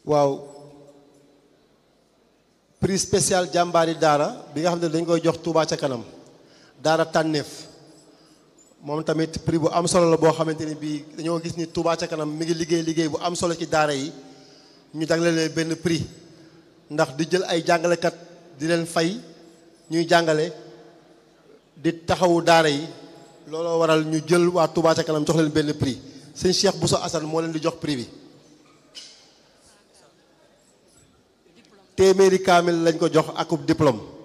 waaw prix spécial jàmbaari daara bi nga xam ne dañ koy jox Touba ca kanam daara tànneef moom tamit prix bu am solo la boo xamante ni bii dañoo gis ni Touba ca kanam mi ngi liggéey liggéey bu am solo ci daara yi ñu jagleel benn prix ndax di jël ay jàngalekat di leen fay ñuy jàngale di taxawu daara yi looloo waral ñu jël waa Touba ca kanam jox leen benn prix sëñ Cheikh Bousso Assane moo leen di jox prix bi téeméeri kaamil lañ ko jox akub diplôme